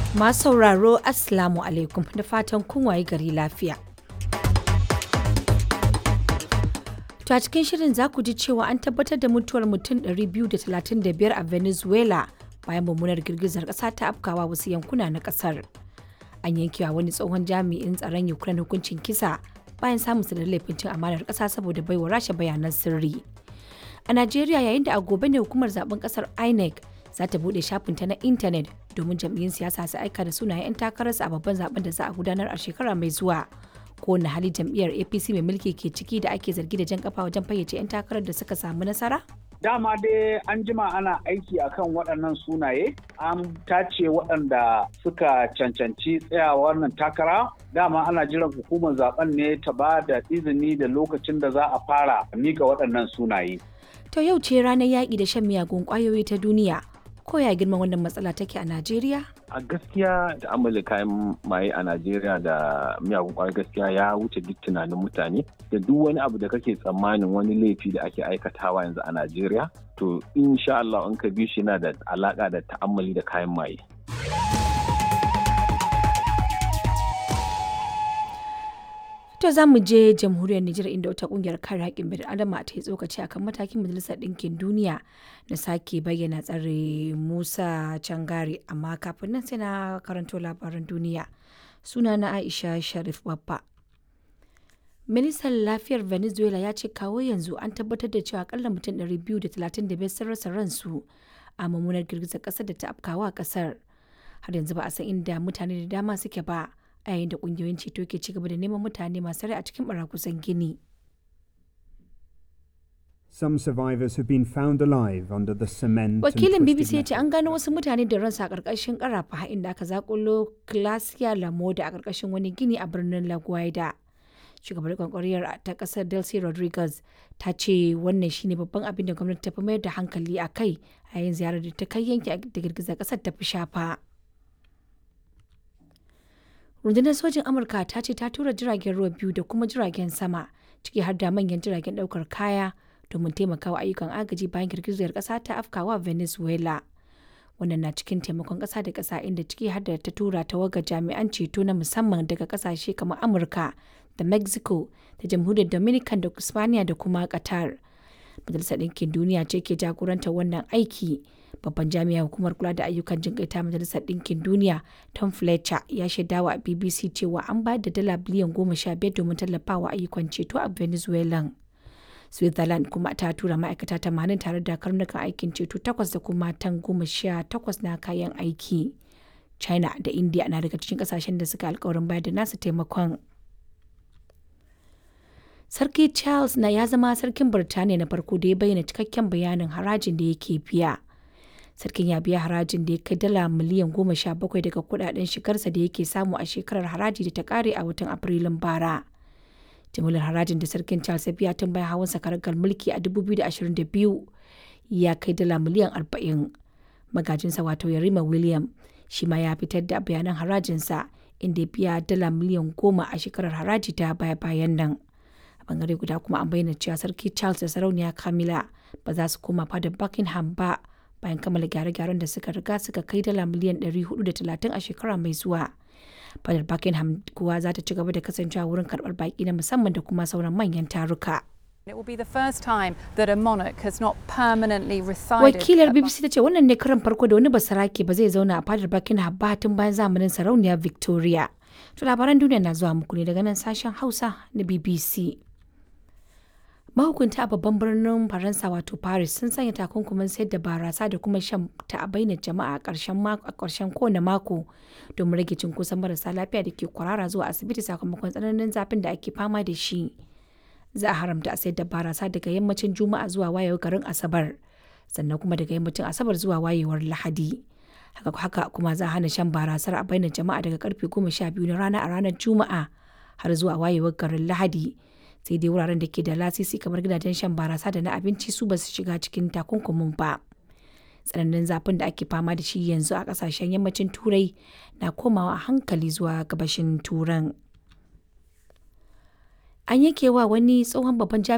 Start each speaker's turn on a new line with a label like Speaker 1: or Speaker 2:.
Speaker 1: Masu sauraro Assalamu alaikum da fatan kun waye gari lafiya. To a cikin shirin za ku ji cewa an tabbatar da mutuwar mutum 235 a Venezuela bayan mummunar girgizar ƙasa ta afkawa wasu yankuna na ƙasar. An yankewa wani tsohon jami'in tsaron Ukraine hukuncin kisa bayan samun su da laifin cin amanar ƙasa saboda baiwa rasha bayanan sirri. A Najeriya yayin da a gobe ne hukumar zaben ƙasar INEC za ta buɗe shafinta na intanet domin jam'iyyun siyasa su aika da sunayen 'yan takararsu a babban zaben da za a gudanar a shekara mai zuwa. Kowane hali jam'iyyar APC mai mulki ke ciki da ake zargi da jan kafa wajen fayyace 'yan takarar da suka samu nasara?
Speaker 2: Dama dai an jima ana aiki akan waɗannan sunaye, an tace waɗanda suka cancanci tsayawa wannan takara. Dama ana jiran hukumar zaben ne ta ba da izini da lokacin da za a fara mika waɗannan sunaye.
Speaker 1: To yau ce ranar yaƙi da shan miyagun ƙwayoyi ta duniya. Ko ya girman wannan matsala take a Najeriya?
Speaker 3: a gaskiya da amala kayan maye a najeriya da miyagun kwayar gaskiya ya wuce duk tunanin mutane da duk wani abu da kake tsammanin wani laifi da ake aikatawa yanzu a najeriya to insha Allah in ka bi shi yana da alaka da ta'ammali da kayan maye
Speaker 1: To za mu je jamhuriyar Nijar inda wata kungiyar kare haƙƙin bil adama ta yi tsokaci akan matakin majalisar ɗinkin duniya na sake bayyana tsare Musa Cangare amma kafin nan sai na karanto labaran duniya. Suna na Aisha Sharif Babba. Ministan lafiyar Venezuela ya ce kawo yanzu an tabbatar da cewa akalla mutum 235 sun rasa ransu a mummunar girgizar ƙasar da ta afkawa ƙasar. Har yanzu ba a san inda mutane da dama suke ba. a yayin da kungiyoyin ceto ke ci gaba da neman mutane masu rai a cikin barakusan gini.
Speaker 4: Some survivors have been found alive under the cement.
Speaker 1: Wakilin BBC ya ce an gano wasu mutane da ransa a ƙarƙashin ƙarafa inda aka zakulo Clasia Lamoda a ƙarƙashin wani gini a birnin La Guaida. Shugabar kwankwariyar ta ƙasar Delcy Rodriguez ta ce wannan shine babban abin da gwamnati ta fi mayar da hankali a kai a yayin ziyarar da ta kai yanki da girgizar ƙasar ta fi shafa. rundunar sojin amurka ta ce ta tura jiragen ruwa biyu da kuma jiragen sama ciki har da manyan jiragen daukar kaya domin taimakawa ayyukan agaji bayan girgizar kasa ta afkawa venezuela wannan na cikin taimakon kasa da kasa inda ciki har da ta tura tawagar jami'an ceto na musamman daga kasashe kamar amurka da mexico da jamhuriyar dominican da spaniya da kuma qatar majalisar ɗinkin duniya ce ke jagorantar wannan aiki babban jami'ar hukumar kula da ayyukan jin ta majalisar ɗinkin duniya tom fletcher ya shaidawa a bbc cewa an bayar da dala biliyan goma sha biyar domin tallafawa ayyukan ceto a venezuela switzerland kuma ta tura ma'aikata tamanin tare da karnukan aikin ceto takwas da kuma tan goma sha takwas na kayan aiki china da india na daga cikin kasashen da suka alkawarin bayar da nasu taimakon Sarki Charles na ya zama sarkin Birtaniya na farko da ya bayyana cikakken bayanin harajin da yake biya. Sarkin ya biya harajin da ya kai dala miliyan goma sha bakwai daga kudaden shigarsa da yake samu a shekarar haraji da ta kare a watan Afrilun bara. Jimillar harajin da sarkin Charles ya biya tun bayan hawan sakaragar mulki a 2022 ya kai dala miliyan 40. Magajinsa wato Yarima William shi ma ya fitar da bayanan harajinsa inda ya biya dala miliyan goma a shekarar haraji ta baya-bayan nan. bangare guda kuma an bayyana cewa sarki charles da sarauniya camilla ba za su koma fadar buckingham ba bayan kammala gyare-gyaren da suka riga suka kai dala miliyan 430 a shekara mai zuwa fadar buckingham kuwa za ta ci gaba da kasancewa wurin karbar baki na musamman da kuma sauran manyan taruka
Speaker 5: It will be the first time that a monarch has not permanently resided.
Speaker 1: Wakilar BBC ta ce wannan ne karan farko da wani basarake ba zai zauna a fadar Buckingham ba tun bayan zamanin sarauniya Victoria. To labaran duniya na zuwa muku ne daga nan sashen Hausa na BBC. mahukunta a babban birnin faransa wato paris sun sanya takunkumin sayar da barasa da kuma shan ta a bainar jama'a a ƙarshen kowane mako domin rage cunkoson marasa lafiya da ke kwarara zuwa asibiti sakamakon tsananin zafin da ake fama da shi za a haramta a sayar da barasa daga yammacin juma'a zuwa wayewar garin asabar sannan kuma daga yammacin asabar zuwa wayewar lahadi haka haka kuma za a hana shan barasar a bainar jama'a daga karfe goma sha biyu na rana a ranar juma'a har zuwa wayewar garin lahadi sai dai wuraren da ke da lasisi kamar gidajen shan barasa da na abinci su ba su shiga cikin takunkumin ba tsananin zafin da ake fama da shi yanzu a kasashen yammacin turai na komawa hankali zuwa gabashin turan an yanke wa wani tsohon babban